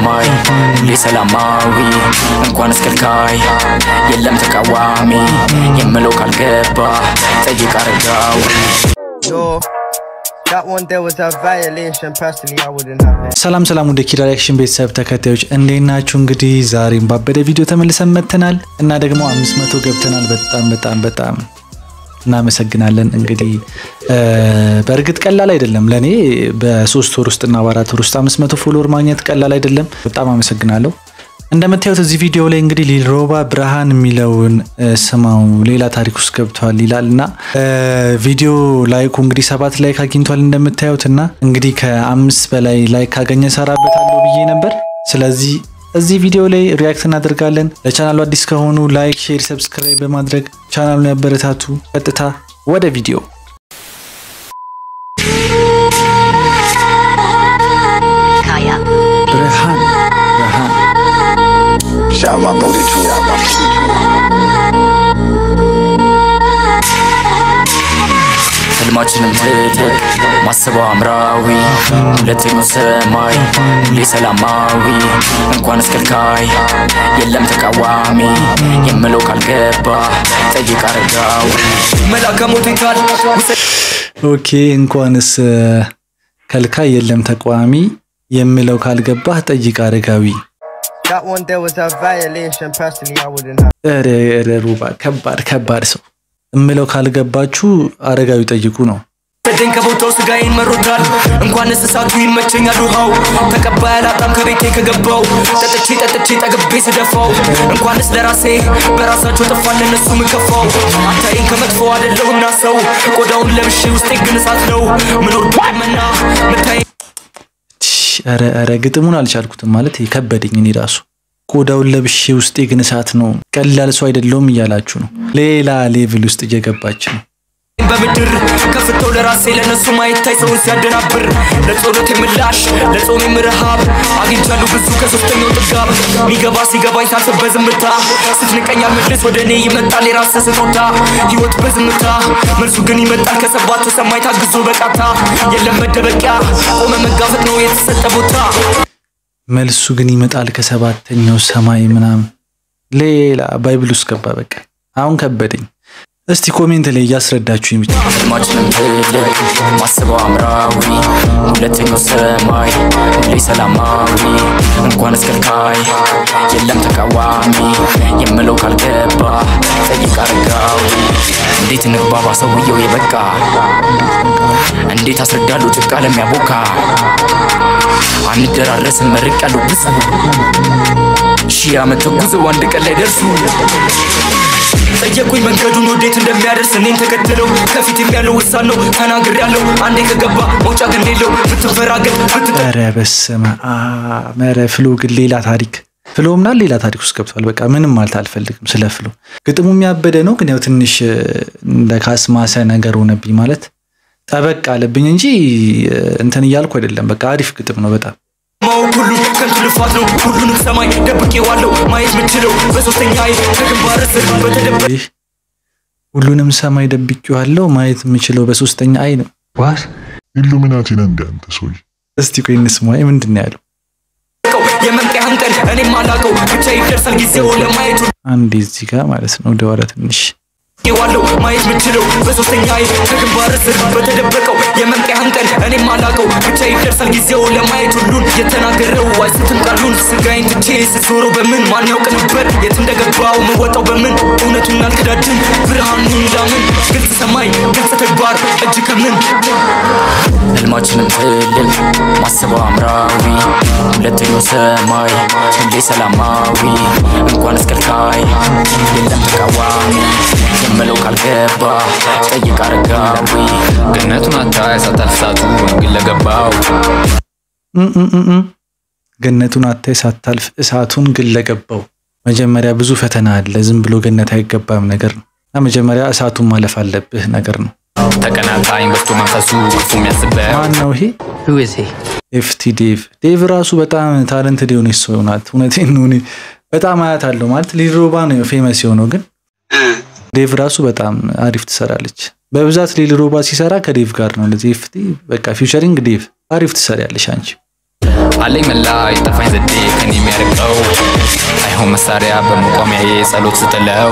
ሰማይ ሁሌ ሰላማዊ እንኳን እስከልካይ የለም ተቃዋሚ የምለው ካልገባ ጠይቅ አረጋዊ Yo, that one there was a violation. Personally, I wouldn't have it. ሰላም ሰላም ወደ ኪራ ሪያክሽን ቤተሰብ ተከታዮች እንዴት ናችሁ? እንግዲህ ዛሬም ባበደ ቪዲዮ ተመልሰን መጥተናል እና ደግሞ 500 ገብተናል። በጣም በጣም በጣም እናመሰግናለን። እንግዲህ እ፣ በእርግጥ ቀላል አይደለም ለእኔ በሶስት ወር ውስጥ እና በአራት ወር ውስጥ 500 ፎሎወር ማግኘት ቀላል አይደለም። በጣም አመሰግናለሁ። እንደምታዩት እዚህ ቪዲዮ ላይ እንግዲህ ሊልሮባ ብርሃን የሚለውን እ፣ ስማው ሌላ ታሪክ ውስጥ ገብቷል ይላል እና እ፣ ቪዲዮ ላይኩ እንግዲህ ሰባት ላይክ አግኝቷል እንደምታዩት እና እንግዲህ ከአምስት በላይ ላይክ ካገኘ ሰራበታለሁ ብዬ ነበር። ስለዚህ እዚህ ቪዲዮ ላይ ሪያክት እናደርጋለን። ለቻናሉ አዲስ ከሆኑ ላይክ፣ ሼር፣ ሰብስክራይብ በማድረግ ቻናሉን ያበረታቱ። ቀጥታ ወደ ቪዲዮ Kaya. ብርሃን ብርሃን Shout my booty too. Shout my booty too. ህልማችንም ትልቅ ማስበው አምራዊ ሁለተኛው ሰማይ ሁሌ ሰላማዊ እንኳን እስከልካይ የለም ተቃዋሚ የምለው ካልገባ ጠይቅ አረጋዊ መላከ ሞቴታል ኦኬ እንኳንስ እ፣ ከልካይ የለም ተቃዋሚ የምለው ካልገባህ ጠይቅ አረጋዊ። That one there was a violation. Personally, I wouldn't have. ኧረ ኧረ ሩባ ከባድ ከባድ ሰው እምለው ካልገባችሁ አረጋዊ ጠይቁ ነው። ሰደኝ ከቦታው ስጋዬን መሮታል እንኳን እንስሳቱ ይመቸኛል ውሃው ተቀባይ አላጣም ከቤቴ ከገባው ጠጥቼ ጠጥቼ ጠግቤ ስደፋው እንኳንስ ለራሴ በራሳቸው ጥፋት ለነሱ ምከፋው አታይን ከመጥፎ አይደለሁና ሰው ቆዳውን ለብሼ ውስጤ ግን እሳት ነው ምኖር መና ምታይ ሽ፣ ኧረ ኧረ ግጥሙን አልቻልኩትም ማለት ከበደኝ። እኔ ራሱ ቆዳውን ለብሼ ውስጤ ግን እሳት ነው፣ ቀላል ሰው አይደለውም እያላችሁ ነው። ሌላ ሌቭል ውስጥ እየገባች ነው። በምድር ከፍተው ለራሴ ለነሱ ማይታይ ሰውን ሲያደናብር ለጸሎት የምላሽ ለጾም የምረሃብ አግኝቻለሁ ብዙ ከሶስተኛው ጥጋብ ሚገባ ሲገባኝ ሳስብ በዝምታ ስትንቀኝ አልመልስ ወደ እኔ ይመጣል የራስ ስጦታ ህይወት በዝምታ መልሱ ግን ይመጣል ከሰባቱ ሰማይ ታግዞ በቃታ የለም መደበቂያ ቆመ መጋፈጥ ነው የተሰጠ ቦታ መልሱ ግን ይመጣል ከሰባተኛው ሰማይ ምናምን ሌላ ባይብል ውስጥ ገባ። በቃ አሁን ከበደኝ። እስቲ ኮሜንት ላይ እያስረዳችሁ ብቻ ህልማችንም ትልቅ ማስበው አምራዊ ሁለተኛው ሰማይ ሁሌ ሰላማዊ እንኳን እስከልካይ የለም ተቃዋሚ የምለው ካልገባ ጠይቅ አረጋዊ እንዴት እንግባባ ሰውየው የበቃ እንዴት አስረዳሉ ጭቃ ለሚያቦካ አንደራረስን መርቅ ያሉ ብዙ ሺህ ዓመት ተጉዘው አንድ ቀን ላይ ደርሱ ጠየቁኝ መንገዱን ወዴት እንደሚያደርስ እኔን ተከትለው ከፊትም ያለው ውሳን ነው ተናግር ያለው አንዴ ከገባ መውጫ ግን ሌለው ብትፈራገጥ ብትጠ ኧረ በስመ አብ ኧረ ፍሎ ግን ሌላ ታሪክ ፍሎ ምናምን ሌላ ታሪክ ውስጥ ገብቷል። በቃ ምንም ማለት አልፈልግም ስለ ፍሎ። ግጥሙ የሚያበደ ነው፣ ግን ያው ትንሽ እ፣ እንደ ካስማሰ ነገር ሆነብኝ ማለት ጠበቅ አለብኝ እንጂ እ፣ እንትን እያልኩ አይደለም። በቃ አሪፍ ግጥም ነው በጣም ማወቅ ሁሉ ከንቱ ልፋት ነው ሁሉንም ሰማይ ደብቄዋለሁ ማየት ምችለው በሶስተኛ አይን ከግንባር ስር በተደበ ይህ ሁሉንም ሰማይ ደብቄዋለሁ ማየት የምችለው በሶስተኛ አይ ነው። ኢሉሚናቲ ነህ እንደ አንተ ሰውዬ። እስቲ ቆይ እንስማ። ምንድን ነው ያለው? የመንቀያን ቀን እኔም አላቀው ብቻ ይደርሳል ጊዜው ለማየቱ አንዴ እዚህ ጋር ማለት ነው ወደ ኋላ ትንሽ ዋለው ማየት ምችለው በሶስተኛ አይን ከግንባር ስር በተደበቀው የመንቀያን ቀን እኔም አላቀው ብቻ ይደርሳል ጊዜው ለማየት ሁሉን የተናገረው አይስትም ቃሉን ስጋዬን ትቼ ስዞረው በምን ማን ያውቅ ነበር የት እንደገባው መወጣው በምን እውነቱን አልክዳድም ብርሃኑን ላምን ግልጽ ሰማይ ግልጽ ተግባር እጅ ከምን ህልማችንም ትልቅ ማስበው አምራዊ ሁለተኛው ሰማይ ሁሌ ሰላማዊ እንኳን እስከልካይ የለም ተቃዋሚ የምለው ካልገባ ጠይቅ አረጋዊ ገነቱን አታይ ሳታልፍ እሳቱ ግን ለገባው እም እም እም እም። ገነቱን አታይ ሳታልፍ እሳቱን ግን ለገባው መጀመሪያ ብዙ ፈተና አለ። ዝም ብሎ ገነት አይገባም ነገር ነው እና መጀመሪያ እሳቱን ማለፍ አለብህ ነገር ነው። ተቀናቃኝ በስቶ መንፈሱ ክፉ የሚያስበው ማን ነው ይሄ? Who is he? ኤፍቲ ዴቭ ዴቭ ራሱ በጣም ታለንትድ የሆነች ሰው ናት። እውነቴን ነው። እኔ በጣም አያት አለው ማለት ሊልሮባ ነው ፌመስ የሆነው ግን ዴቭ ራሱ በጣም አሪፍ ትሰራለች። በብዛት ሊልሮባ ሲሰራ ከዴቭ ጋር ነው። ለዚህ ኤፍቲ በቃ ፊውቸሪንግ ዴቭ አሪፍ ትሰሪያለሽ አንቺ። አለኝ መላ የጠፋኝ ዘዴ ከኔ የሚያርቀው አይሆን መሳሪያ በመቋሚያዬ ጸሎት ስጥለው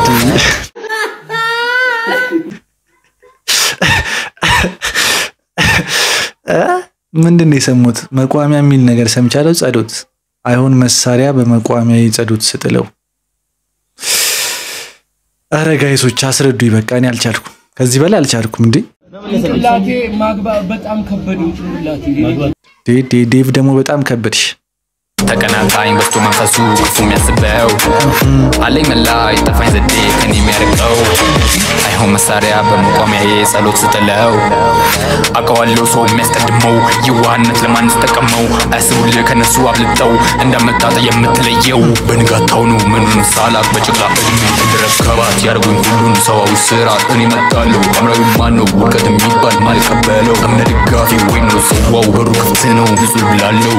ምንድን ነው የሰሙት? መቋሚያ የሚል ነገር ሰምቻለሁ። ጸሎት አይሆን መሳሪያ በመቋሚያ ጸሎት ስጥለው። አረ ጋይሶች አስረዱ። በቃ እኔ አልቻልኩም፣ ከዚህ በላይ አልቻልኩም። እንዴ ጭንቅላቴ ማግባብ በጣም ከበደኝ። ጭንቅላቴ ዴቭ ደግሞ በጣም ከበድሽ። ተቀናቃኝ በስቶ መንፈሱ ክፉ የሚያስበው አለኝ መላ የጠፋኝ ዘዴ ከኔ የሚያርቀው አይሆን መሳሪያ በመቋሚያዬ ጸሎት ስጥለው አውቀዋለሁ ሰው የሚያስቀድመው የዋህነት ለማን ስጠቀመው አያስቡልህ ከነሱ አብልጠው እንዳመጣጠ የምትለየው በንጋታው ነው ምኑን ሳላቅ በጭቃ እድሜ ድረስ ከባት ያደርጉኝ ሁሉን ሰዋዊ ስርዓት እኔ መጣለሁ አምራዊ ማን ነው ውድቀት የሚባል ማልቀበለው እምነ ድጋፊ ወይም ነው ጽዋው በሩ ክፍት ነው ንጹህ ብላለው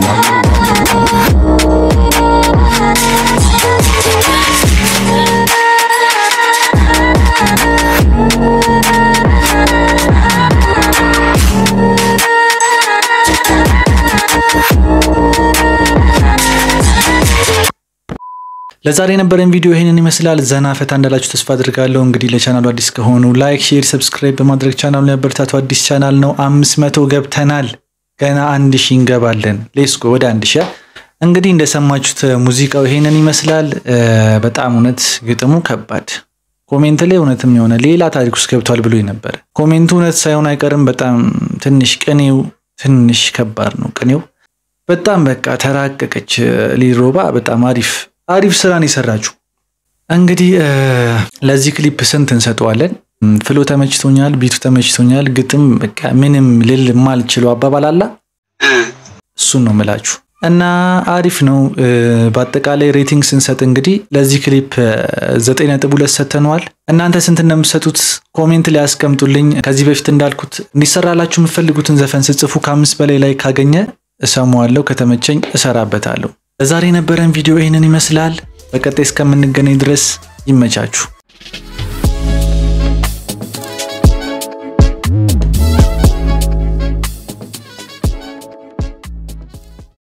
ለዛሬ የነበረን ቪዲዮ ይህንን ይመስላል። ዘና ፈታ እንዳላችሁ ተስፋ አድርጋለሁ። እንግዲህ ለቻናሉ አዲስ ከሆኑ ላይክ፣ ሼር፣ ሰብስክራይብ በማድረግ ቻናሉን ያበረታቱ። አዲስ ቻናል ነው። አምስት መቶ ገብተናል። ገና አንድ ሺህ እንገባለን። ሌስኮ ወደ አንድ ሺህ እንግዲህ እንደሰማችሁት ሙዚቃው ይሄንን ይመስላል። በጣም እውነት ግጥሙ ከባድ ኮሜንት ላይ እውነትም የሆነ ሌላ ታሪክ ውስጥ ገብቷል ብሎ ነበር። ኮሜንቱ እውነት ሳይሆን አይቀርም። በጣም ትንሽ ቅኔው ትንሽ ከባድ ነው። ቅኔው በጣም በቃ ተራቀቀች። ሊሮባ በጣም አሪፍ አሪፍ ስራን የሰራችሁ። እንግዲህ ለዚህ ክሊፕ ስንት እንሰጠዋለን? ፍሎ ተመችቶኛል፣ ቢቱ ተመችቶኛል። ግጥም በቃ ምንም ልል ማልችለው አባባል አላ እሱን ነው ምላችሁ እና አሪፍ ነው። በአጠቃላይ ሬቲንግ ስንሰጥ እንግዲህ ለዚህ ክሊፕ ዘጠኝ ነጥብ ሁለት ሰጥተነዋል። እናንተ ስንት እንደምትሰጡት ኮሜንት ላይ ያስቀምጡልኝ። ከዚህ በፊት እንዳልኩት እንዲሰራላችሁ የምትፈልጉትን ዘፈን ስጽፉ ከአምስት በላይ ላይ ካገኘ እሰማዋለሁ፣ ከተመቸኝ እሰራበታለሁ። ለዛሬ የነበረን ቪዲዮ ይህንን ይመስላል። በቀጣይ እስከምንገናኝ ድረስ ይመቻችሁ።